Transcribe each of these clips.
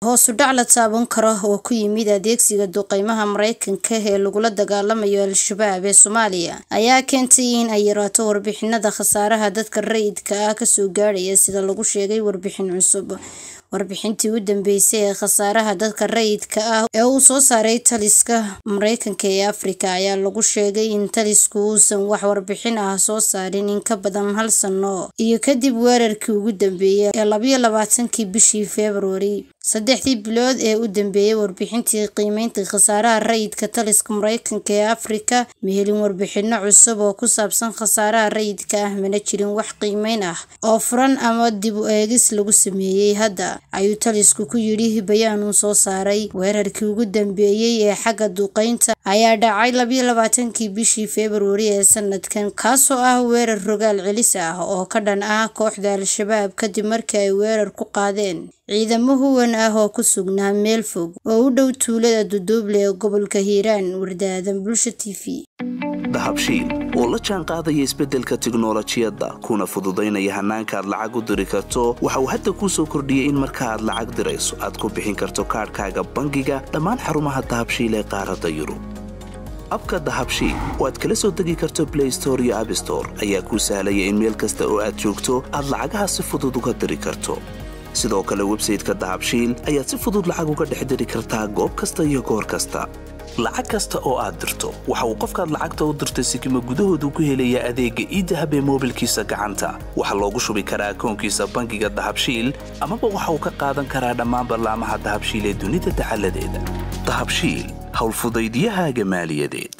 hoos u dhac la taaban karo oo ku yimid adeegsiga duqeymaha mareykanka ee lagula dagaalamayo al-shabaab ee soomaaliya ayaa keentay in ay yaraato warbixinada khasaaraha dadka rayidka ah kasoo gaadhaya sida lagu sheegay warbixin cusub warbixintii u dambeysay ee khasaaraha dadka rayidka ah ee uu soo saaray taliska mareykanka ee afrika ayaa lagu sheegay in talisku uusan wax warbixin ah soo saarin in ka badan hal sano iyo kadib weerarkii ugu dambeeyay ee labayo labaatankii bishii februari saddexdii bilood ee u dambeeyay warbixintii qiimeynta khasaaraha rayidka taliska mareykanka ee afrika ma helin warbixino cusub oo ku saabsan khasaaraha rayidka ah mana jirin wax qiimeyn ah oo furan ama dib u eegis lagu sameeyey hadda ayuu talisku ku yidhi bayaan uu soo saaray weerarkii ugu dambeeyey ee xagga duqeynta ayaa dhacay labayo labaatankii bishii februari ee sanadkan kaasoo ah weerar rogaal celis ah oo ka dhan ah kooxda al-shabaab kadib markii ay weerar ku qaadeen ciidamo huwan ah oo ku sugnaa meel fog oo u dhow tuulada duduuble ee gobolka hiiraan wardaadan bulsha t v dahabshiil oo la jaan qaadaya isbeddelka tiknolojiyadda kuna fududaynaya hannaanka aad lacag u diri karto waxa uu hadda kuu soo kordhiyey in marka aad lacag dirayso aad ku bixin karto kaadhkaaga bangiga dhammaan xarumaha dahabshiil ee qaaradda yurub abka dahabshiil oo aad kala soo degi karto blay store iyo abstore ayaa kuu sahlaya in meel kasta oo aad joogto aad lacagaha si fudud uga diri karto sidoo kale websayteka dahabshiil ayaad si fudud lacag uga dhex diri kartaa goob kasta iyo goor kasta lacag kasta oo aad dirto waxa uu qofkaad lacagta u dirtay sikima gudahoodu ku helayaa adeegga iidahab ee moobilkiisa gacanta waxaa loogu shubi karaa akoonkiisa bangiga dahabshiil amaba waxa uu ka qaadan karaa dhammaan ballaamaha dahabshiil ee dunida dacaladeeda dahabshiil howlfudaydiyahaaga maaliyadeed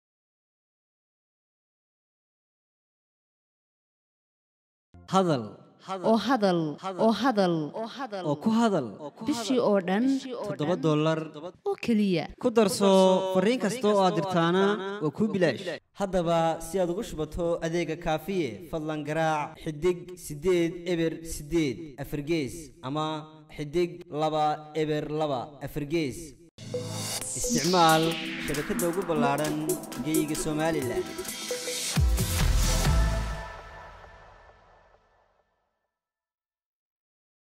hadal oo hadal oo hadal oo ku hadal bishii oo dhan toddoba dollar oo keliya ku darso fariin kasta oo aad dirtaana waa kuu bilaash haddaba si aad ugu shubato adeega kaafiye fadlan garaac xidig siddeed eber siddeed afargees ama xidig laba eber laba afargees isticmaal shabakadda ugu ballaadhan geeyiga somalilan